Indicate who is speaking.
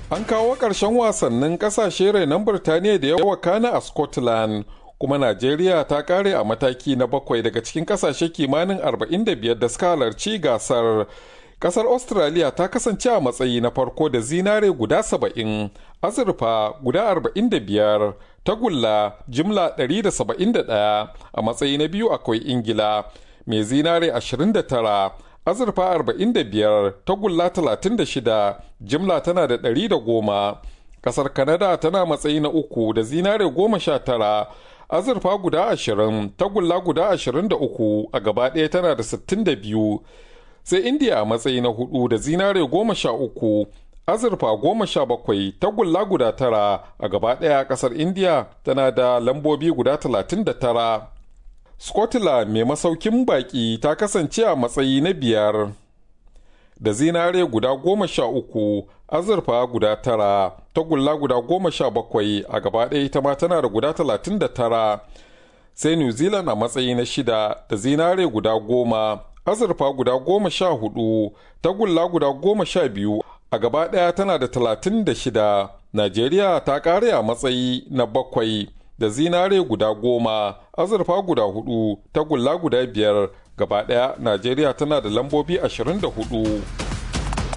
Speaker 1: An kawo ƙarshen wasannin ƙasashe renon Birtaniya da yawa kana a Scotland, kuma Najeriya ta ƙare a mataki na bakwai daga cikin ƙasashe kimanin 45 da suka halarci gasar. Ƙasar Australia ta kasance a matsayi na farko da zinare guda 70, azurfa guda 45, tagulla jimla 171 a matsayi na biyu akwai Ingila mai zinare 29. azurfa 45 tagulla 36 jimla tana da 110 kasar kanada tana matsayi na uku da zinare 19 azurfa guda 20 tagulla guda 23 a gaba ɗaya tana da 62 sai india a matsayi na hudu da zinare 13 azurfa 17 tagulla guda tara a gaba ɗaya kasar india tana da lambobi guda 39 Scotland mai masaukin baki ta kasance a matsayi na biyar da zinare guda goma sha uku azurfa guda tara tagulla guda goma sha bakwai a gaba ɗaya ita ma tana da guda talatin da tara sai new zealand a matsayi na shida da zinare guda goma azurfa guda goma sha hudu tagulla guda goma sha biyu a gaba ɗaya tana da talatin da shida najeriya ta ƙare a matsayi na bakwai da zinare guda goma azurfa guda hudu tagulla guda biyar gaba daya najeriya tana da lambobi 24